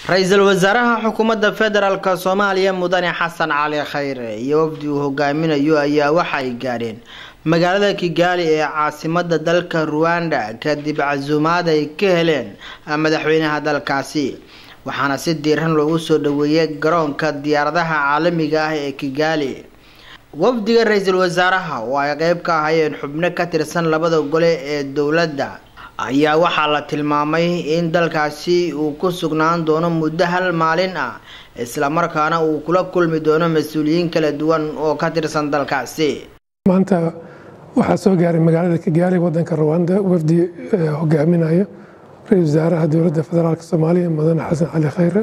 ra-iisul wasaaraha xukuumadda federaalk soomaaliya mudane xasan cali khayre iyo wafdi uu hogaaminayo ayaa waxay gaadheen magaalada kigaali ee caasimada dalka ruwanda kadib casuumaad ay ka heleen madaxweynaha dalkaasi waxaana si diiran loogu soo dhaweeyay garoonka diyaaradaha caalamiga ah ee kigaali wafdiga ra-iisul wasaaraha oo ay qeyb ka ahayeen xubno ka tirsan labada gole ee dowladda ayaa waxaa la tilmaamay in dalkaasi uu ku sugnaan doono muddo hal maalin ah islamarkaana uu kula kulmi doono mas-uuliyiin kala duwan oo ka tirsan dalkaasi maanta waxaa soo gaaray magaalada kigaali wadanka ruwanda wafdi hogaaminayo ra-isul wasaaraha dowladda federaalk soomaaliya mudane xasan cali khayre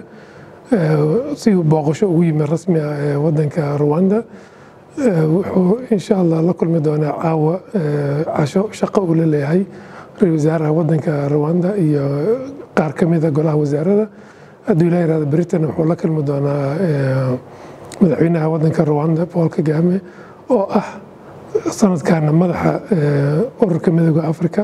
si uu booqasho ugu yimid rasmi ah ee wadanka ruwanda wuxuu insha allah la kulmi doonaa caawa casho shaqo uu la leeyahay ra-isul wasaaraha wadanka ruwanda iyo qaar ka mida golaha wasaarada hadduu ilaa yirahdo britain wuxuu la kulmi doonaa madaxweynaha wadanka ruwanda paul kagame oo ah sanadkana madaxa ururka midooda africa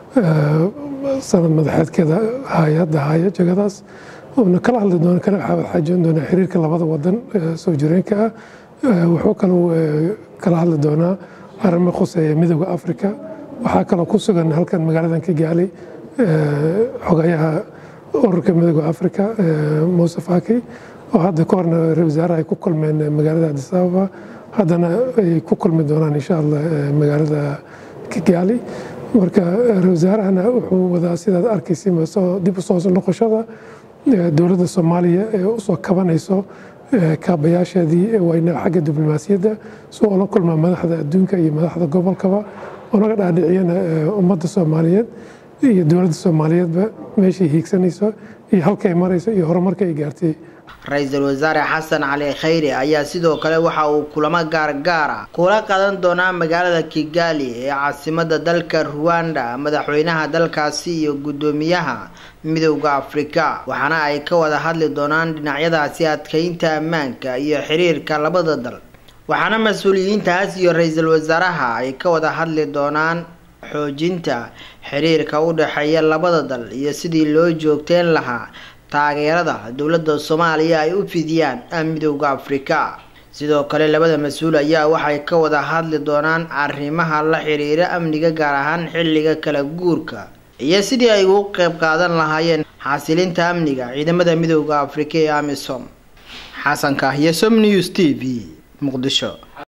sanad madaxeedkeeda hay-adda haya jegadaas uuna kala hadli doona kala xaajoon doonaa xiriirka labada wadan soo jireenka ah wuxuu kaloo kala hadli doonaa arrimo khuseeya midooda africa waxaa kaloo ku sugan halkan magaaladan kigaali xogayaha ururka midooda africa muuse faki oo hadda ka horna ra-isul wasaaraha ay ku kulmeen magaalada addis ababa haddana ay ku kulmi doonaan insha allah magaalada kigaali marka ra-isul wasaarahana wuxuu wadaa sidaad arkaysa dib u soo noqoshada dowladda soomaaliya ee usoo kabanayso kaabayaasheedii wayna xagga diblomaasiyadda si oo la kulmaa madaxda adduunka iyo madaxda gobolkaba onaga dhaadhiciyana ummadda soomaaliyeed iyo dowladda soomaaliyeedba meeshay hiigsanayso iyo halkay marayso iyo horumarka ay gaartay ra-iisul wasaare xasan cali khayre ayaa sidoo kale waxa uu kulamo gaargaara kula qadan doonaa magaalada kigaali ee caasimada dalka ruwanda madaxweynaha dalkaasi iyo guddoomiyaha midowda afrika waxaana ay ka wada hadli doonaan dhinacyadaasi adkeynta ammaanka iyo xiriirka labada dal waxaana mas-uuliyiintaas iyo ra-iisul wasaaraha ay ka wada hadli doonaan xoojinta xiriirka u dhexeeya labada dal iyo sidii loo joogteyn lahaa taageerada dowladda soomaaliya ay u fidiyaan midowda afrika sidoo kale labada mas-uul ayaa waxay ka wada hadli doonaan arrimaha la xiriira amniga gaar ahaan xilliga kala guurka iyo sidii ay ugu qeyb qaadan lahaayeen xasilinta amniga ciidamada midowda afrika ee amisom xasanka iyo som news t v muqdisho